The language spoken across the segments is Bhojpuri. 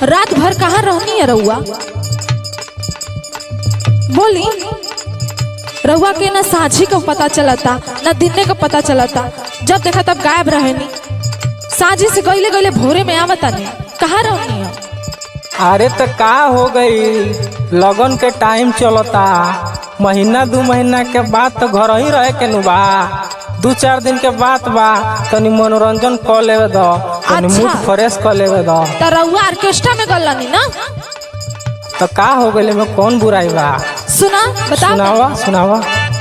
रात भर कहाँ रहनी है रउआ बोली रउआ के ना साझी का पता चलता ना दिने का पता चलता जब देखा तब गायब रहनी साझी से गईले गईले भोरे में आवता नहीं कहाँ रहनी है अरे तो का हो गई लगन के टाइम चलता महीना दू महीना के बाद तो घर ही रहे के नु बा दू चार दिन के बाद बा तनी मनोरंजन कर लेवे दो तनी अच्छा। मूड फ्रेश कर लेवे दो तो रउआ ऑर्केस्ट्रा में गलनी ना तो का हो गई में कौन बुराई बा सुना बता सुनावा सुनावा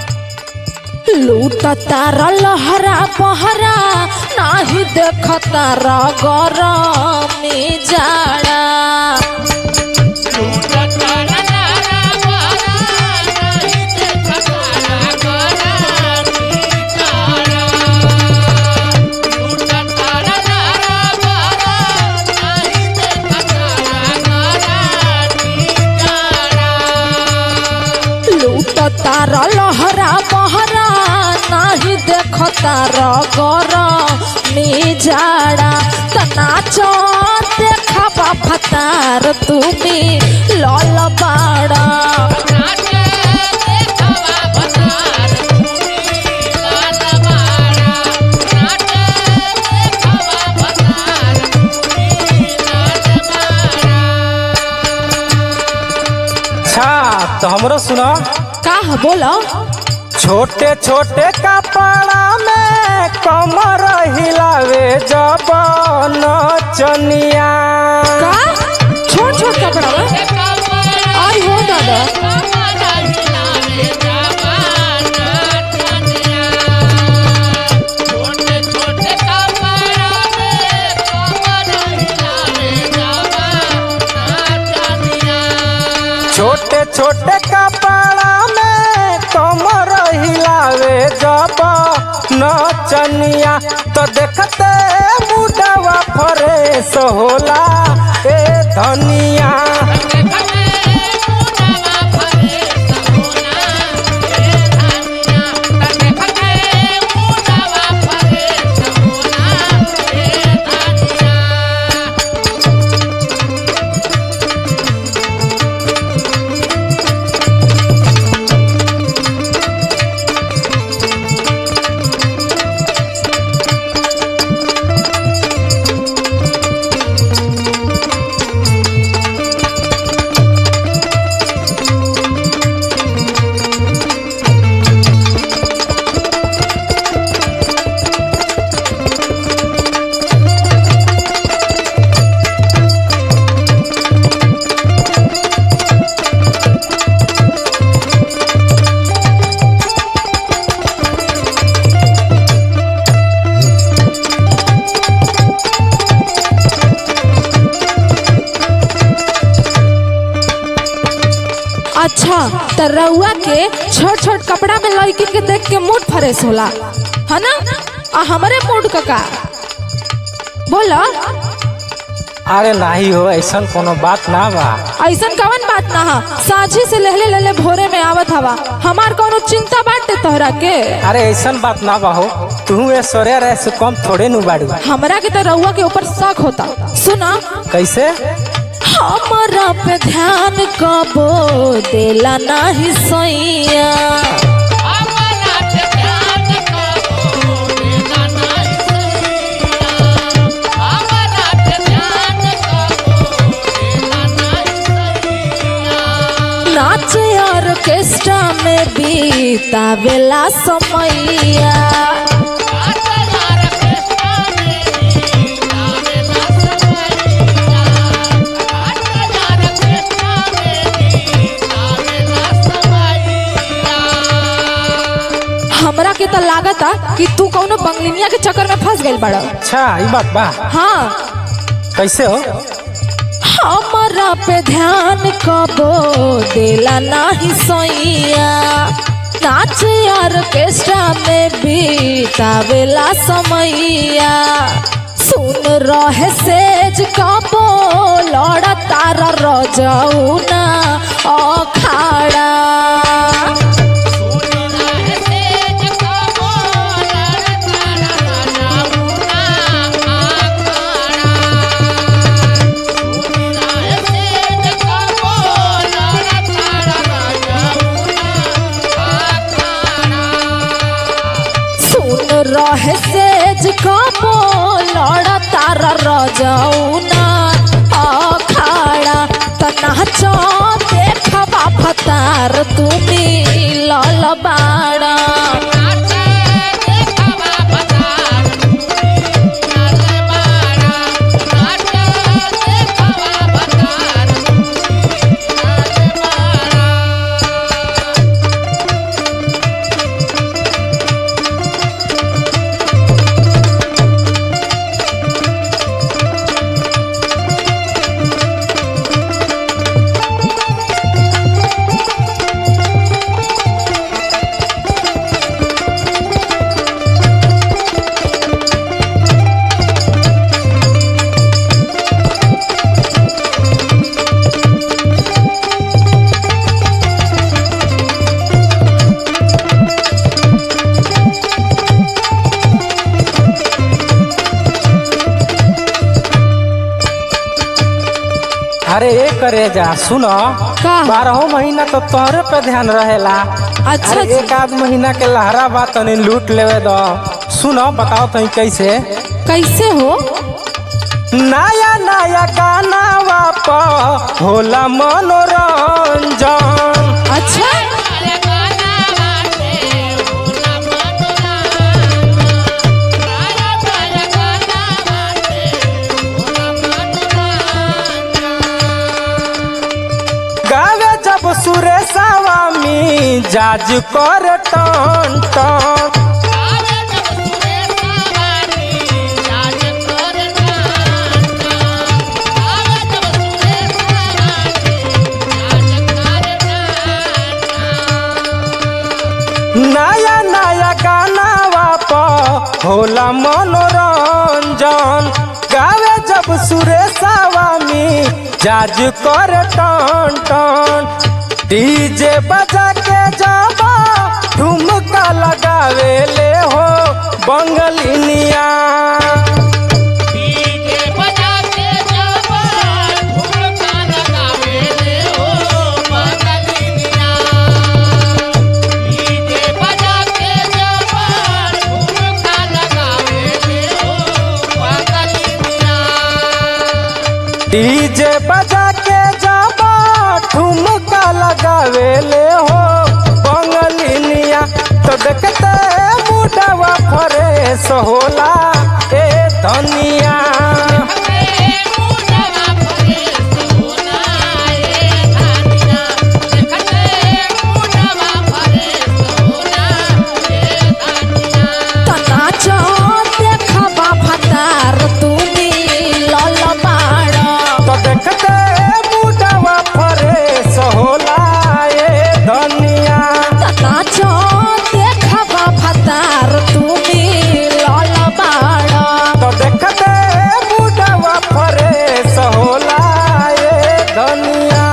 लूटता लहरा पहरा नाही देखता गरमी जाड़ा लूटता लहरा पहरा नाही देखता गरमी जाड़ा त नाचो देखा फतार तुम्ही लल बाड़ा अच्छा तो हमरो सुना का ह बोलो छोटे छोटे कपड़ा में कमर हिलावे जब नचनिया का छोट छोट कपड़ा में आई हो दादा छोटे छोटे कपड़ा में कमर हिलावे जब नचनिया तो देखते मुडवा फ्रेश होला ए धनिया अच्छा त रउआ के छोट छोट कपड़ा में लड़की के देख के मूड फ्रेश होला है ना आ हमारे मूड का का बोलो अरे नहीं हो ऐसा कोनो बात ना बा ऐसन कवन बात ना हा साझी से लहले लहले भोरे में आवत हवा हमार कोनो चिंता बाटे तोहरा के अरे ऐसा बात ना बा हो तू ऐश्वर्या रह से कम थोड़े नु बाड़ू हमरा के तो रउआ के ऊपर शक होता सुना कैसे हमरा पे ध्यान कबो देला नाही सैया नाच ऑर्केस्ट्रा में बीतावेला समैया हमरा के तो लागता कि तू कौनो बंगलिनिया के चक्कर में फंस गइल बड़ा अच्छा ये बात बा हाँ कैसे हो हमरा पे ध्यान कबो देला नाही सैया नाच ऑर्केस्ट्रा में बीतावेला समैया सुन रहे सेज कबो लड़ तारा रजौना अखाड़ा अरे ए करे जा सुनो का बारहो महीना तो तोहरे पे ध्यान रहेला अच्छा अरे जी एक आध महीना के लहरा बा तनी लूट लेवे दो सुनो बताओ तनी कैसे कैसे हो नया नया गाना वाप होला मनोरंजन अच्छा गावे जब सुरेशवा मी जाज कर टन टन नया नया गाना वाप होला मनोरंजन गावे जब सुरेशवा मी जाज कर टन टन डीजे बजा के जाबा ठुमका लगावे ले हो बंगलिनिया डीजे बजा के जाबा ठुमका लगावे ले हो बंगलिनिया तो देखते मुडवा फरेस होला ए धनिया नाचो देखबा भतार तुमी लल बाड़ तो देखते मुडवा फरेस होला ए धनिया नाचो देखबा भतार तुमी लल बाड़ तो देखते मुडवा फरेस होला ए धनिया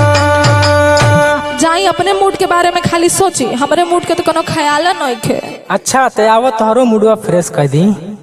जाई अपने मूड के बारे में खाली सोची हमरे मूड के तो कोनो ख्याल नहीं खे अच्छा ते आवत तोहरो मुडवा फ्रेश कर दी